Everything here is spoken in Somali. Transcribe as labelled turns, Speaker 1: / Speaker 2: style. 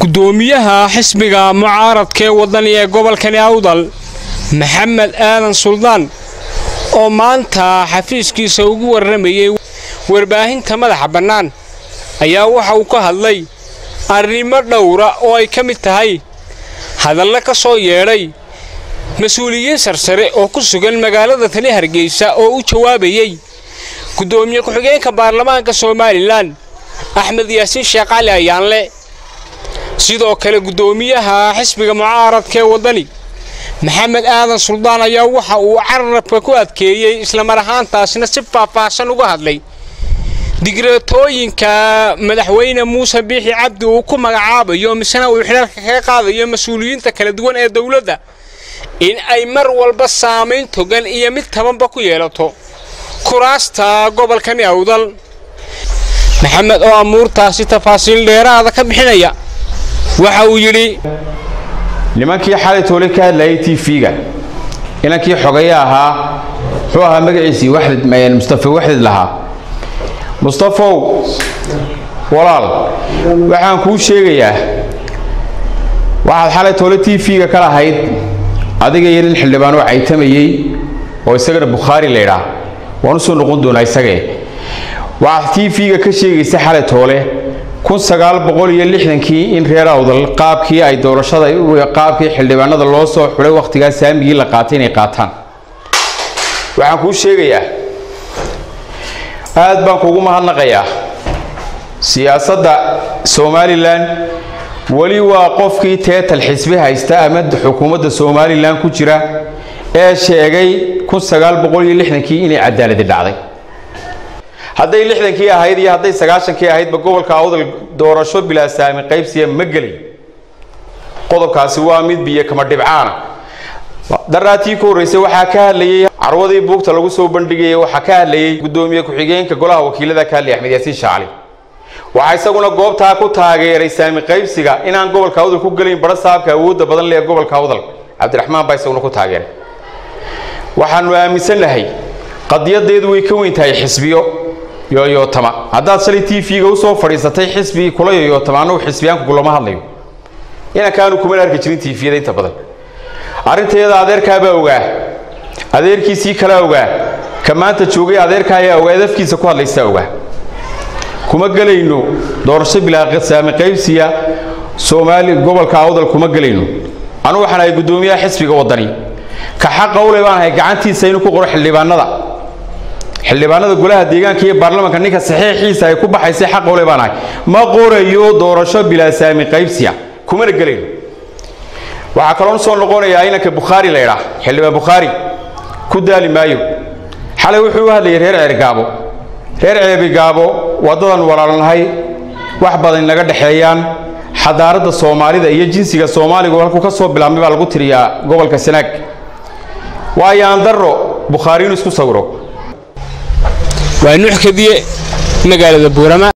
Speaker 1: gudoomiyaha xisbiga mucaaradka ee wadani ee gobolkani awdal maxamed aadan suldaan oo maanta xafiiskiisa ugu warramayay warbaahinta madaxa bannaan ayaa waxa uu ka hadlay arrimo dhowra oo ay ka mid tahay hadalla ka soo yeedhay mas-uuliyiin sarsare oo ku sugan magaalada tani hargeysa oo u jawaabayey gudoomiye ku-xigeenka baarlamaanka somalilan axmed yaasiin sheekh cali ayaanle sidoo kale gudoomiyaha xisbiga mucaaradka ee waddani maxamed aadan suldaan ayaa waxa uu carabka ku adkeeyey islamar ahaantaasna si faahfaahsan uga hadlay digreetooyinka madaxweyne muuse biixi cabdi uu ku magacaabayo misena uu xidhalka kaga qaadayo mas-uuliyiinta kala duwan ee dowladda in ay mar walba saamayn togan iyo mid tabanba ku yeelato kuraasta gobolkani awdal maxamed oo amuurtaasi tafaasiil dheeraada ka bixinaya waxa uu yidhi
Speaker 2: nimankii xalay toole ka hadlayay t v-ga inankii xogaya ahaa muxuu ahaa magaciisii waxdid mustafa waxdid lahaa mustafow walaal waxaan kuu sheegayaa waxaad xalay toole t v-ga ka lahayd adiga iyo nin xildhibaanoo caytamayey oo isagana bukhaari la ydhaa waan u soo noqon doonaa isagee waxaad t v-ga ka sheegaysa xalay toole kun sagaal boqol iyo lixdankii in reer awdal qaabkii ay doorashada qaabkii xildhibaanada loo soo xulay wakhtigaa saamigii la qaatay inay qaataan waxaan kuu sheegayaa aad baan kuugu mahadnaqayaa siyaasadda somalilan weli waa qofkii teetal xisbi haysta ama xukuumadda somalilan ku jira ee sheegay kun sagaal boqol iyo lixdankii inay cadaaladi dhacday hadday lixdankii ahayd iyo hadday sagaashankii ahaydba gobolka awdal doorasho bilaa saami qaybsiya ma gelay qodobkaasi waa mid biyo kama dhibcaana daraatii ku horreysay waxaa ka hadlayey carwadii buugta lagu soo bandhigayay waxaa ka hadlayey gudoomiye ku-xigeenka golaha wakiilada ka hadlayay axmed yaasiin shaacali waxaa isaguna goobtaa ku taageeray saami qaybsiga inaan gobolka awdal ku gelayn bara saabka awoodda badan leh gobolka awdal cabdiraxmaan baa isaguna ku taageeray waxaanu aaminsannahay qadiyadeedu way ka weyn tahay xisbiyo yoyootama haddaad shalay t v-ga usoo fadhiisatay xisbi kula yoyootama annagu xisbiyaanku kulama hadlayo inankaanu kumana arki jirin t v-da inta badan arrinteeda adeerkaabaa ogaa adeerkiisii kalaa ogaa ka maanta joogay adeerka ayaa ogaa dafkiisa ku hadlaysaa ogaa kuma gelayno doorasho bilaa saami qaybsiya soomaali gobolka awdal kuma gelayno anugu waxaan ahay guddoomiyaha xisbiga waddani ka xaqa ule baan ahay gacantiisa inuu ku qoro xildhibaanada xildhibaanada golaha deegaanka iyo baarlamaanka ninka saxiixiisa ay ku baxaysay xaqa ule baan ahay ma qorayo doorasho bilaa saami qaybsiya kumana gelayno waxaa kaloon soo noqonayaa inanka bukhaari la ydhaa xildhibaan bukhaari ku daali maayo xalay wuxuu u hadlayay reer ceergaabo reer ceebigaabo waddadan walaalnahay wax badan naga dhexeeyaan xadaaradda soomaalida iyo jinsiga soomaaligu halkuu ka soo bilaabmay baa lagu tiriyaa gobolka sanaag waayo aan darro bukhaari inuu isku sawiro
Speaker 1: waa nuux kadiye magaalada buurama